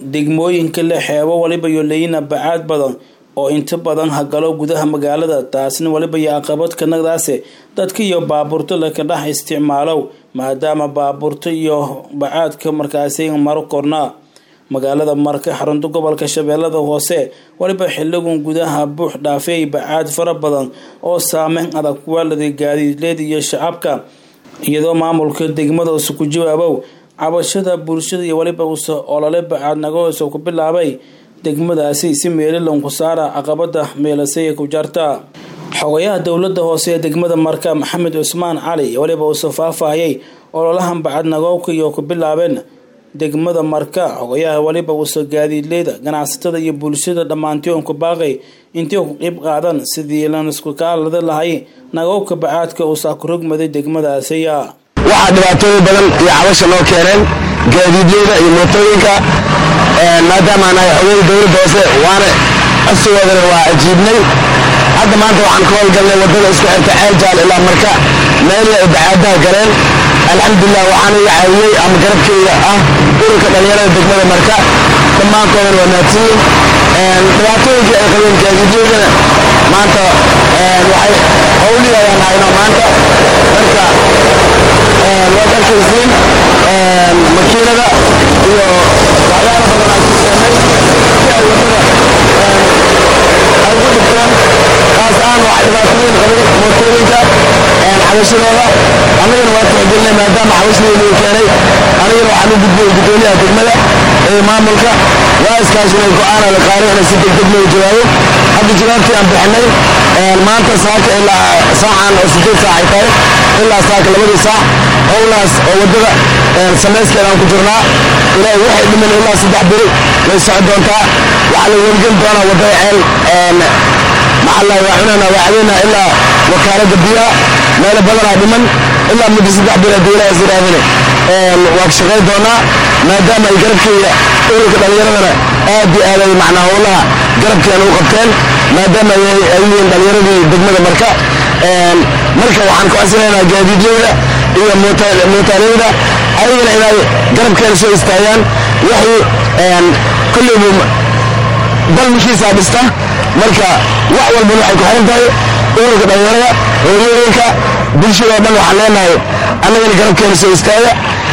degmooyinka leh xeebo waliba iyo leyina bacaad badan oo inta badan hagalo gudaha magaalada taasna waliba iyo caqabad kanadaase dadka iyo baabuurta laka dhex isticmaalow maadaama baabuurta iyo bacaadka markaasi maro kornaa magaalada marka xarunta gobolka shabeellada hoose waliba xiligun gudaha buux dhaafeey bacaad fara badan oo saameyn adag kuwaalada gaadiidleed iyo shacabka iyadoo maamulka degmada usa ku jawaabow cabashada bulshada iyo waliba usa olole bacaad nagahoosa ku bilaabay degmadaasi si meelilan ku saara caqabada meelasaya ku jarta xogayaha dowlada hoose ee degmada marka maxamed cusmaan cali waliba usa faahfaahiyay ololahan bacad nagoobka iyo ku bilaabeen degmada marka xogayaha waliba usa gaadiidleyda ganacsatada iyo bulshada dhammaantion ku baaqay intii ku qeyb qaadan sidii lan isku kaalada lahay nagoobka bacaadka usaa ku rogmaday degmadaasiya waxaa dhibaatooyin badan iyo cabasha noo keeneen gaadiidyada iyo mootooyinka maadaama nahay xogay dowladda hoose waana codsigoodana waa ajiibnay hadda maanta waxaan ka howlgalnay wadada isku xirta ceeljaal ilaa marka meelya ay bacaadaha galeen alxamdulilah waxaana iga caawiyey ama garabkeyga ah ururka dhallinyarada degmada marka dhammaantoodana waa naadsiyin dhibaatooyinkii ay qabeen gaadiidyadana maanta waxay howliyayaan hayno maanta marka waad arkaysiin makiinada iyo waxyaala badan aan ku seenay si ay wadada ay ugu dhigteen kaas aan wax dhibaatooyin qabay mootooyinka xabashadooda annagana waa tixgelinay maadaama xabashadeenu keenay anigana waxaan u gudbiyey guddoomiyaha degmada ee maamulka waa iskaashinay go-aana la qaaray inay si degdeg loo jawaabo hadda jawaabtii aan bixinay maanta saaka ilaa saacan oo sideed saac ay tahay ilaa saaka labadii saac howlaas oo wadada samayskeeda aan ku jirnaa ilaahay waxay dhiman ilaa saddex beri way soco doontaa waxaa la welgen doonaa wadada ceel maxalla waa cunana waa cadeynaa ilaa wakaalada biyaha meelo badanaa dhiman ilaa muddo saddex beri haddii ilaah isiraadine waa shaqay doonaa maadaama ay garabkeyga ururka dhallinyaradana aad iyo aad ay macnaa howlaha garabkeena u qabteen maadaama ay yihiin dhallinyaradii degmada marka marka waxaan ku codsanaynaa gaadiidyada iyo mootaaleyda ayagana inay garabkeena soo istaagaan wixii kolleybu dalmishiisaa dhista marka wax walbana waxay ku xiran tahay ururka dhallinyarada hooyooyinka bulshadao dhan waxaan leenahay annagana garabkeena soo istaaga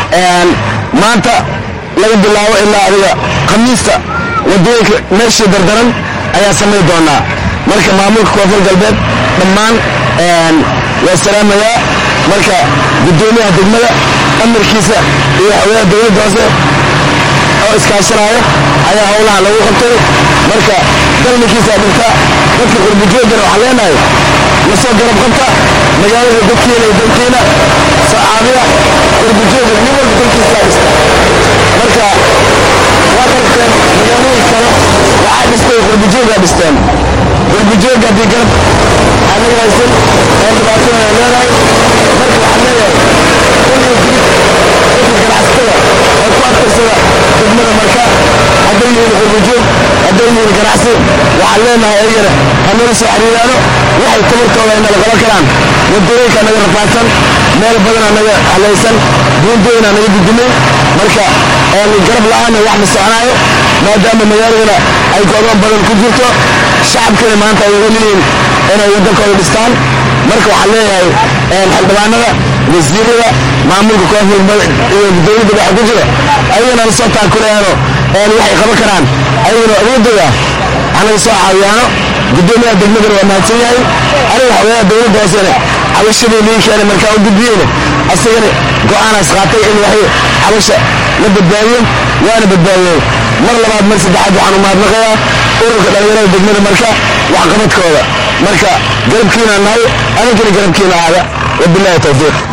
maanta laga bilaabo ilaa adiga khamiista wadooyinka meeshii dardaran ayaa samayn doonaa marka maamulka koonfur galbeed dhammaan waa salaamayaa marka guddoomiyaha degmada amarkiisa iyo xogayaha dowladda hoose oo iskaashanaayo ayaa howlaha lagu qabtay marka dalminkiisa dhinta dadka qurbujoogana waxaan leenahay la soo garab qabta magaalada dadkiina iyo dalkiina sacaabiya qurbujooga nin walba dalkiisa dhista marka waa qabteen magaalooyin kale waxaa dhistay qurbujoogaa dhisteen qurbujooga haddii garab aniga haysan ee dhibaatooda leedahay marka waxaan leeyahay kulliga gudub dadka ganacsatada oo ku adkaysada degmada marka hadday yihiin qurbujoog hadday yihiin ganacsi waxaan leenahay ayagana hanala soo xiriiraano waxay tabartooda inala qaban karaan wadooyinka naga rafaadsan meel badana naga halaysan buundooyina naga dudumay marka garab la-aana wax ma soconaayo maadaama magaaladana ay go'doon badan ku jirto shacabkana maanta ay weliyiin inay waddankooda dhistaan marka waxaan leeyahay xildhibaanada wasiirada maamulka koonfur iyo dowladda waxa ku jira ayagana la soo taakulayaano waxay qaban karaan ayagana awoodooda hanaga soo caawiyaano guddoomiyaha degmadana waa mahadsan yahay aniga xogayaha dowladda hoosena cabashadii lii keenay markaa u gudbiyeyna asagana go'aanaas qaatay in waxay cabasha la badbaadiyo waana badbaadiyey mar labaad mar saddexaad waxaan u mahadnaqayaa ururka dhallinyarada degmada marka waxqabadkooda marka garabkiina nahay aninkana garabkiina aada wabilahi towfiiq